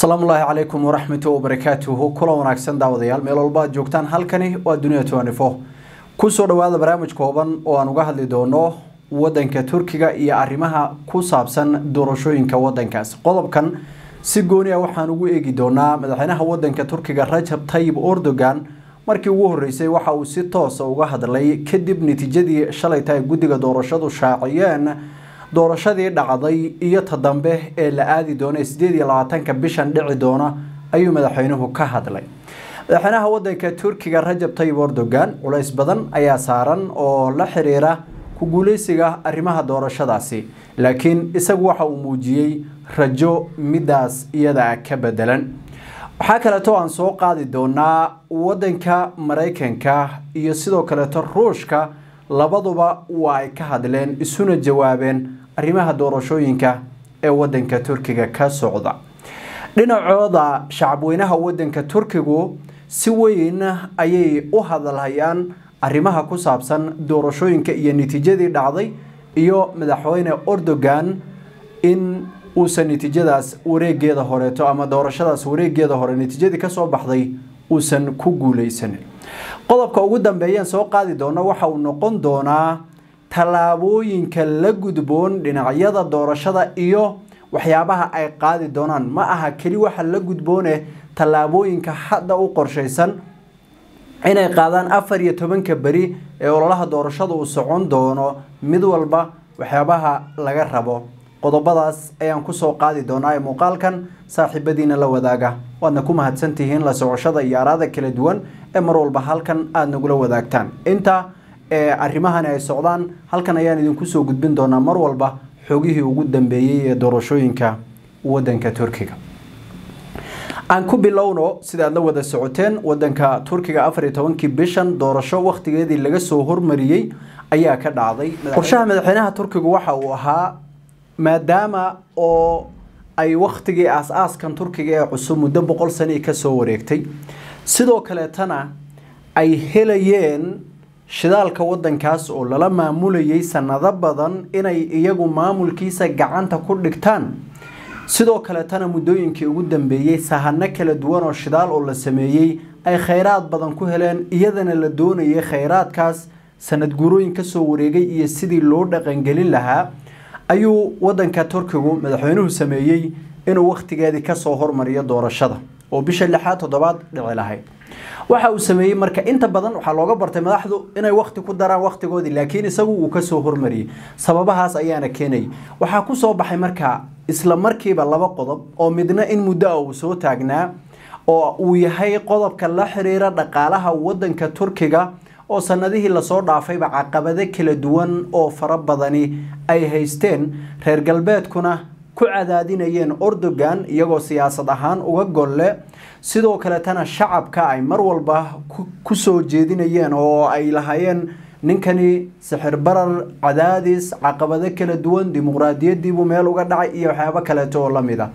asalaamu ullaahi calaykum waraxmatu wabarakaatuhu kulan wanaagsan daawadayaal meel walba aad joogtaan halkani waa dunia tnifo kusoo dhawaada barnaamij kooban oo aan uga hadli doono wadanka turkiga iyo arrimaha ku saabsan doorashooyinka wadankaas qodobkan si gooni a waxaan ugu eegi doonaa madaxweynaha wadanka turkiga rajab tayib erdogan markii ugu horeysay waxa uu si toosa uga hadlay kadib natiijadii shalayta ay guddiga doorashadu shaaciyeen doorashadii dhacday iyo ta dambe ee la aadi doona sideed iyo labaatanka bishan dhici doona ayuu madaxweynuhu ka hadlay madaxweynaha wadanka turkiga rajab tayib erdogan culays badan ayaa saaran oo la xiriira ku guuleysiga arrimaha doorashadaasi laakiin isagu waxa uu muujiyey rajo midaas iyada ka bedelan waxaa kaleeto aan soo qaadi doonaa wadanka maraykanka iyo sidoo kaleeto ruushka labaduba waa ay ka hadleen isuna jawaabeen arrimaha doorashooyinka ee wadanka turkiga ka socda dhinacooda shacabweynaha wadanka turkigu si weyn ayay u hadalhayaan arrimaha ku saabsan doorashooyinka iyo natiijadii dhacday iyo madaxweyne erdogan in uusan natiijadaas wareegeeda horeeto ama doorashadaas wareegeeda hore natiijadii kasoo baxday uusan ku guuleysanin qodobka ugu dambeeyaan soo qaadi doono waxa uu noqon doonaa tallaabooyinka la gudboon dhinacyada doorashada iyo waxyaabaha ay qaadi doonaan ma aha keli waxa la gudboone tallaabooyinka hadda u qorshaysan inay qaadaan afar iyo tobanka beri ee ololaha doorashada uu socon doono mid walba waxyaabaha laga rabo qodobadaas ayaan kusoo qaadi doonaa ee muuqaalkan saaxiibadiina la wadaaga waadna ku mahadsantihiin la socoshada iyo araada kala duwan ee mar walba halkan aada nagula wadaagtaan inta ee arrimahani ay socdaan halkan ayaan idinku soo gudbin doonaa mar walba xogihii ugu dambeeyey ee doorashooyinka wadanka turkiga aan ku bilowno sida aad la wada socoteen wadanka turkiga afar iyo tobankii bishan doorasho wakhtigeedii laga soo hormariyey ayaa ka dhacday qorshaha madaxweynaha turkigu waxa uu ahaa maadaama oo ay wakhtigii aas-aaskan turkiga ee cusub muddo boqol sanii kasoo wareegtay sidoo kaleetana ay helayeen shidaalka wadankaas oo lala maamulayay sanado badan inay iyagu maamulkiisa gacanta ku dhigtaan sidoo kaleetana muddooyinkii ugu dambeeyey sahano kala duwan oo shidaal oo la sameeyey ay khayraad badan ku heleen iyadana la doonayay khayraadkaas sanad guurooyin kasoo wareegay iyo sidii loo dhaqangelin lahaa ayuu wadanka turkigu madaxweynuhu sameeyey inuu wakhtigeedii kasoo hormariyo doorashada oo bisha lixaad toddobaad dhici lahayd waxa uu sameeyey marka inta badan waxaa looga bartay madaxdu inay wakhti ku daraan wakhtigoodii laakiin isagu uu kasoo hormariyey sababahaas ayaana keenayay waxaa kusoo baxay marka isla markiiba laba qodob oo midna in muddo a uu soo taagnaa oo uu yahay qodobka la xiriira dhaqaalaha wadanka turkiga oo sanadihii lasoo dhaafayba caqabado kala duwan oo fara badani ay haysteen reer galbeedkuna ku cadaadinayeen erdogan iyagoo siyaasad ahaan uga golle sidoo kaletana shacabka ay mar walba ku soo jeedinayeen oo ay lahaayeen ninkani sixir barar cadaadis caqabado kala duwan dimuqraadiyadiibuu meel uga dhacay iyo waxyaabo kaleeto oo lamid a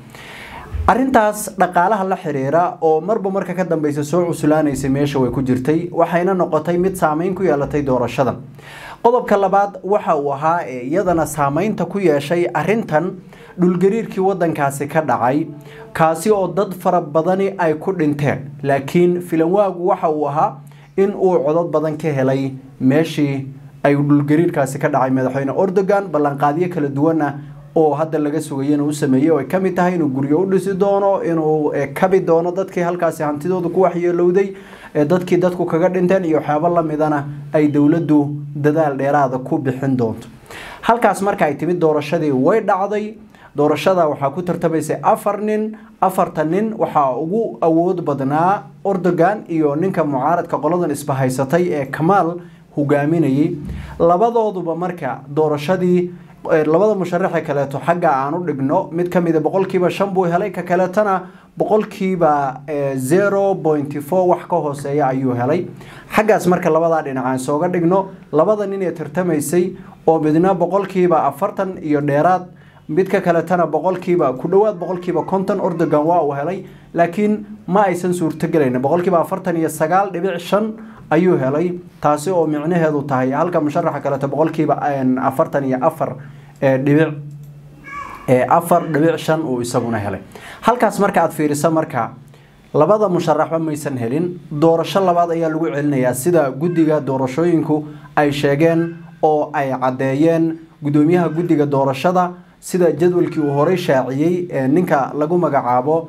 arintaas dhaqaalaha la xiriira oo marba marka ka dambeysa soo cuslaanaysay meesha way ku jirtay waxayna noqotay mid saameyn ku yeelatay doorashada qodobka labaad waxa uu ahaa ee iyadana saameynta ku yeeshay arintan dhulgariirkii wadankaasi ka dhacay kaasi oo dad fara badani ay ku dhinteen laakiin filanwaagu waxa uu ahaa in uu codod badan ka helay meeshii ay dhulgariirkaasi ka dhacay madaxweyne erdogan ballanqaadyo kala duwana oo hadda laga sugayana u sameeyey oo ay ka mid tahay inuu guryo u dhisi doono inuu kabi doono dadkii halkaasi hantidooda ku waxyeelowday dadkii dadku kaga dhinteen iyo waxyaabo lamidana ay dowladdu dadaal dheeraada ku bixin doonto halkaas marka ay timid doorashadii way dhacday doorashada waxaa ku tartamaysay afar nin afarta nin waxaa ugu awood badnaa erdogan iyo ninka mucaaradka qoladan isbahaysatay ee kamaal hogaaminayay labadooduba marka doorashadii labada musharaxe kaleeto xagga aan u dhigno mid kamida boqolkiiba shan buu helay ka kaleetana boqolkiiba zero pointy four wax ka hooseeya ayuu helay xaggaas marka labadaa dhinacaan sooga dhigno labada nin ee tartamaysay oo midna boqolkiiba afartan iyo dheeraad midka kaletana boqolkiiba ku dhowaad boqolkiiba konton erdogan waa uu helay laakiin ma aysan suurtogelayn boqolkiiba afartan iyo sagaal dhibic shan ayuu helay taasi oo micnaheedu tahay halka musharaxa kaleeto boqolkiiba afartan iyo afar dhibic afar dhibic shan uu isaguna helay halkaas marka aad fiiriso marka labada musharaxba maysan helin doorasho labaad ayaa lagu celinayaa sida guddiga doorashooyinku ay sheegeen oo ay caddeeyeen guddoomiyaha guddiga doorashada sida jadwalkii uu horey shaaciyey ninka lagu magacaabo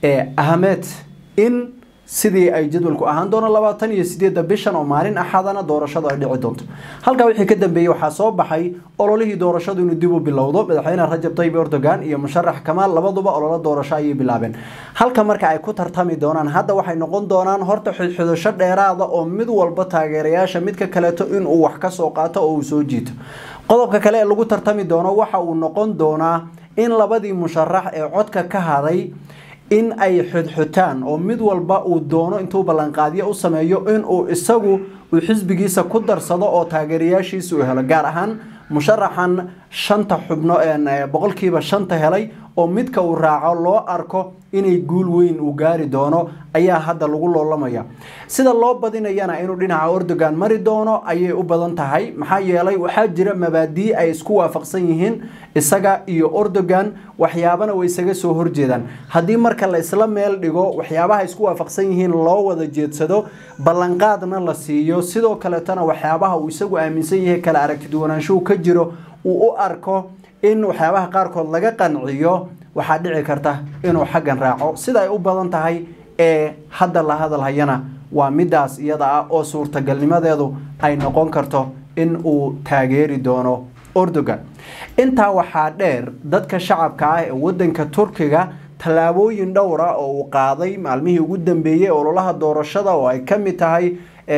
ahmed in sidii ay jadwalku ahaan doono labaatan iyo sideedda bishan oo maalin axadana doorashadu ay dhici doonto halkaa wixii ka dambeeyey waxaa soo baxay ololihii doorashadu inuu dib u bilowdo madaxweyne rajab tayyib erdogan iyo musharax kamaal labaduba ololo doorasho ayay bilaabeen halka marka ay ku tartami doonaan hadda waxay noqon doonaan horta xidxidasho dheeraada oo mid walba taageerayaasha midka kaleeto inuu wax ka soo qaato oo uu soo jiito qodobka kale ee lagu tartami doono waxa uu noqon doonaa in labadii musharax ee codka ka haday in ay xudxutaan oo mid walba uu doono intuu ballanqaadyo u sameeyo inuu isagu uu xisbigiisa ku darsado oo taageerayaashiisa uu helo gaar ahaan musharaxan shanta xubno boqolkiiba shanta helay oo midka uu raaco loo arko inay guul weyn uu gaari doono ayaa hadda lagu loolamaya sida loo badinayana inuu dhinaca erdogan mari doono ayay u badan tahay maxaa yeelay waxaa jira mabaadii ay isku waafaqsan yihiin isaga iyo erdogan waxyaabana way isaga soo horjeedaan haddii marka la isla meel dhigo waxyaabaha isku waafaqsan yihiin loo wada jeedsado ballanqaadna la siiyo sidoo kaletana waxyaabaha uu isagu aaminsan yahay kala aragtiduwanaanshuhu ka jiro uu u arko in waxyaabaha qaarkood laga qanciyo waxaa dhici karta inuu xaggan raaco sida ay u badan tahay ee hadda la hadalhayana waa midaas iyada ah oo suurtagalnimadeedu ay noqon karto in uu taageeri doono erdogan intaa waxaa dheer dadka shacabka ah ee wadanka turkiga tallaabooyin dhowra oo uu qaaday maalmihii ugu dambeeyey ololaha doorashada oo ay ka mid tahay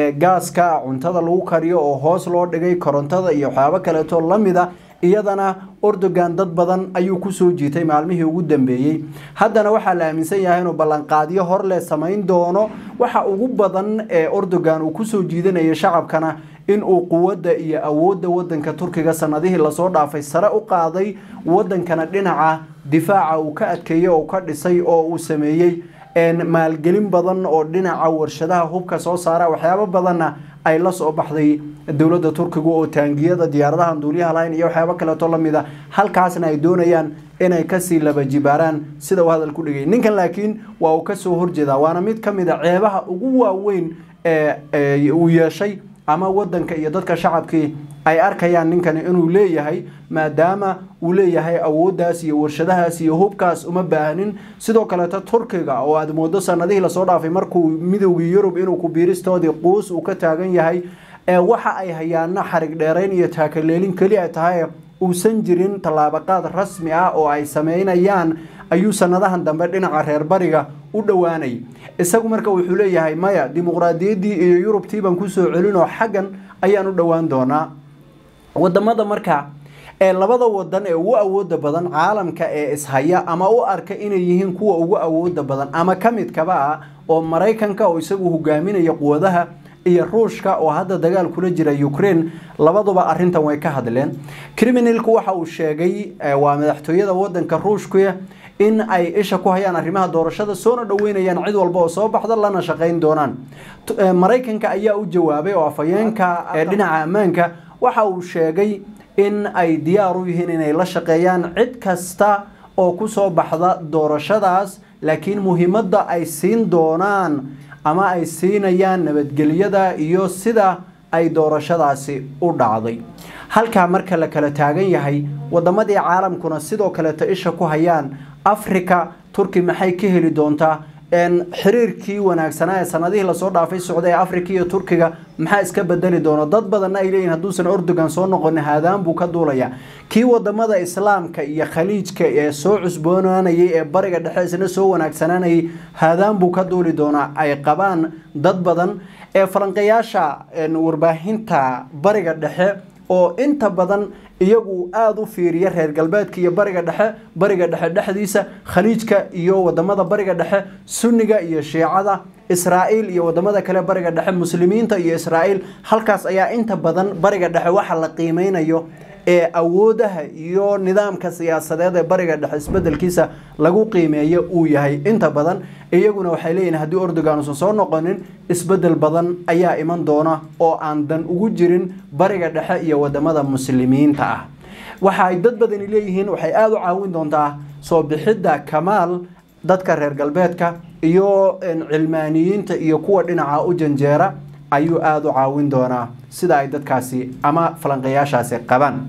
gaaska cuntada lagu kariyo oo hoos loo dhigay korontada iyo waxyaabo kaleeto lamida iyadana erdogan dad badan ayuu kusoo jiitay maalmihii ugu dambeeyey haddana waxaa la aaminsan yahay inuu ballanqaadyo horle samayn doono waxa ugu badan ee erdogan uu kusoo jiidanayo shacabkana inuu quwadda iyo awoodda wadanka turkiga sanadihii lasoo dhaafay sare u qaaday wadankana dhinaca difaaca uu ka adkeeyey oo ka dhisay oo uu sameeyey maalgelin badan oo dhinaca warshadaha hubka soo saara waxyaabo badanna ay la soo baxday dowladda turkiga oo taangiyada diyaaradaha duuliyaha lahayn iyo waxyaabo kaleeto lamida halkaasna ay doonayaan inay kasii laba jibaaraan sida uu hadal ku dhigay ninkan laakiin waa uu kasoo horjeedaa waana mid ka mid a ceebaha ugu waaweyn ee uu yeeshay ama wadanka iyo dadka shacabkii ay arkayaan ninkani inuu leeyahay maadaama uu leeyahay awooddaas iyo warshadahaas iyo hubkaas uma baahnin sidoo kaleeto turkiga oo aad moodo sanadihii lasoo dhaafay markuu midowgii yurub inuu ku biiristoodii quus uu ka taagan yahay waxa ay hayaana xarig dheerayn iyo taakaleelin keli ay tahay uusan jirin tallaabaqaad rasmi ah oo ay sameynayaan ayuu sanadahan dambe dhinaca reer bariga u dhowaanay isagu marka wuxuu leeyahay maya dimuqraadiyaddii iyo yurubtii baan kusoo celinoo xaggan ayaan u dhowaan doonaa wadamada marka ee labada wadan ee ugu awooda badan caalamka ee ishaya ama u arka inay yihiin kuwa ugu awooda badan ama ka midkaba ah oo maraykanka oo isagu hogaaminaya quwadaha iyo ruushka oo hadda dagaal kula jira ukraine labaduba arintan way ka hadleen criminalku waxa uu sheegay waa madaxtooyada wadanka ruushka in ay isha ku hayaan arrimaha doorashada soona dhoweynayaan cid walba oo soo baxda lana shaqayn doonaan maraykanka ayaa u jawaabay oo afhayeenka ee dhinaca ammaanka waxa uu sheegay in ay diyaar u yihiin inay la shaqeeyaan cid kasta oo kusoo baxda doorashadaas laakiin muhiimadda ay siin doonaan ama ay siinayaan nabadgelyada iyo sida ay doorashadaasi u dhacday halkaa marka la kala taagan yahay wadamadii caalamkuna sidoo kaleeto isha ku hayaan africa turki maxay ka heli doontaa xiriirkii wanaagsanaa ee sanadihii lasoo dhaafay socday ee africa iyo turkiga maxaa iska bedeli doona dad badanna ay leeyihin hadduusan erdogan soo noqonin haadaan buu ka duulaya kii wadamada islaamka iyo khaliijka ee soo cusboonaanayay ee bariga dhexe isna soo wanaagsanaanayay haadaan buu ka duuli doonaa ay qabaan dad badan ee falanqayaasha warbaahinta bariga dhexe oo inta badan iyagu aada u fiiriya reer galbeedka iyo bariga dhexe bariga dhexe dhexdiisa khaliijka iyo wadamada bariga dhexe sunniga iyo shiicada israa'iil iyo wadamada kale bariga dhexe muslimiinta iyo israa'iil halkaas ayaa inta badan bariga dhexe waxa la qiimeynayo ee awoodaha iyo nidaamka siyaasadeed ee bariga dhexe isbedelkiisa lagu qiimeeyo uu yahay inta badan iyaguna waxay leeyihin haddii erdogan uusan soo noqonin isbedel badan ayaa iman doona oo aan dan ugu jirin bariga dhexe iyo wadamada muslimiinta ah waxa ay dad badani leeyihiin waxay aada u caawin doontaa soo bixidda kamaal dadka reer galbeedka iyo cilmaaniyiinta iyo kuwa dhinaca u janjeera ayuu aada u caawin doonaa sida ay dadkaasi ama falanqayaashaasi qabaan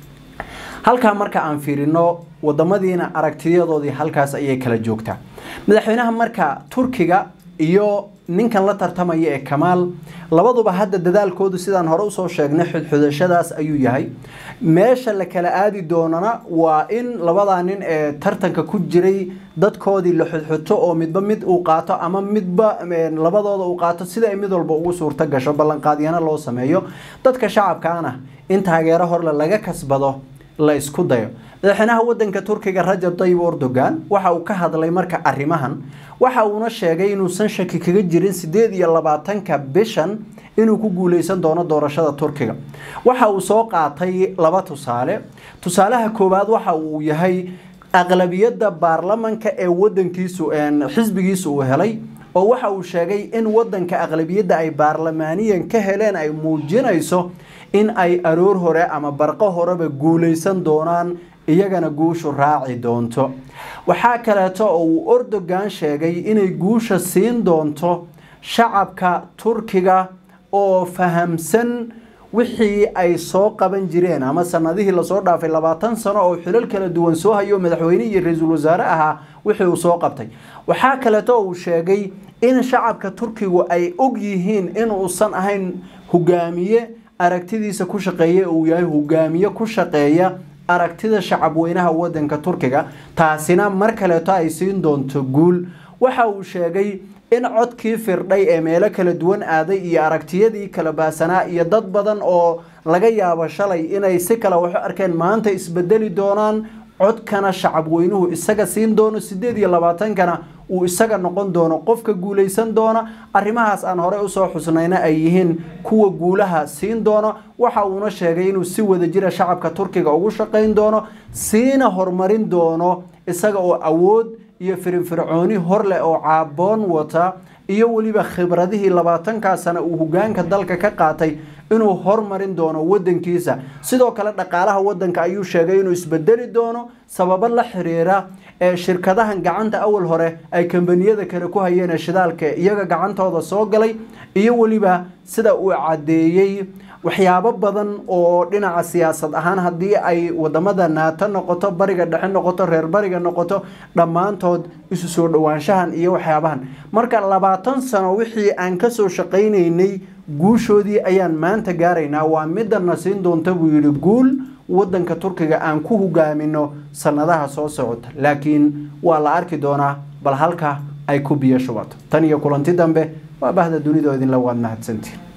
halkaa marka aan fiirino wadamadiina aragtiyadoodii halkaas ayay kala joogtaa madaxweynaha marka turkiga iyo ninkan la tartamaya ee kamaal labaduba hadda dadaalkoodu sidaan hore usoo sheegnay xudxudashadaas ayuu yahay meesha la kala aadi doonana waa in labadaa nin ee tartanka ku jiray dadkoodii la xudxuto oo midba mid uu qaato ama midba labadooda uu qaato sida ay mid walba ugu suurto gasho ballanqaadyana loo sameeyo dadka shacabkaana in taageero horle laga kasbado la isku dayo madaxweynaha wadanka turkiga rajab tayyib erdogan waxa uu ka hadlay marka arrimahan waxa uuna sheegay inuusan shaki kaga jirin sideed iyo labaatanka bishan inuu ku guuleysan doono doorashada turkiga waxa uu soo qaatay laba tusaale tusaalaha koowaad waxa uu yahay aqlabiyadda baarlamanka ee wadankiisu xisbigiisu uu helay oo waxa uu sheegay in wadanka aqlabiyadda ay baarlamaaniyan ka heleen ay muujinayso in ay aroor hore ama barqo horeba guuleysan doonaan iyagana guushu raaci doonto waxaa kaleeto oo uu erdogan sheegay inay guusha siin doonto shacabka turkiga oo fahamsan wixii ay soo qaban jireen ama sanadihii lasoo dhaafay labaatan sano oo xilal kala duwan soo hayo madaxweyne iyo ra-iisul wasaare ahaa wixii uu soo qabtay waxaa kaleeto uu sheegay in shacabka turkigu ay og yihiin inuusan ahayn hogaamiye aragtidiisa ku shaqeeya uu yahay hogaamiye ku shaqeeya aragtida shacabweynaha wadanka turkiga taasina mar kaleeto ay siin doonto guul waxa uu sheegay in codkii firdhay ee meelo kala duwan aaday iyo aragtiyadii kala baasanaa iyo dad badan oo laga yaabo shalay inay si kale waxu arkeen maanta isbedeli doonaan codkana shacabweynuhu isaga siin doono sideed iyo labaatankana uu isaga noqon doono qofka guuleysan doona arrimahaas aan horey usoo xusnayna ay yihiin kuwa guulaha siin doono waxa uuna sheegay inuu si wada jira shacabka turkiga ugu shaqayn doono siina horumarin doono isaga oo awood iyo firinfircooni horleh oo caaboon wata iyo weliba khibradihii labaatankaa sana uu hogaanka dalka ka qaatay inuu hormarin doono wadankiisa sidoo kale dhaqaalaha wadanka ayuu sheegay inuu isbedeli doono sababo la xiriira ee shirkadahan gacanta awal hore ay kambaniyada kale ku hayeen ee shidaalka iyaga gacantooda soo galay iyo weliba sida uu caddeeyey waxyaabo badan oo dhinaca siyaasad ahaan haddii ay wadamada naato noqoto bariga dhexe noqoto reer bariga noqoto dhammaantood isu soo dhowaanshahan iyo waxyaabahan marka labaatan sano wixii aan kasoo shaqaynaynay guushoodii ayaan maanta gaaraynaa waa midana siin doonta buu yidhi guul wadanka turkiga aan ku hogaamino sanadaha soo socota laakiin waa la arki doonaa bal halka ay ku biyo shubato tan iyo kulanti dambe waa bahda dunidoo idinla waad mahadsantiin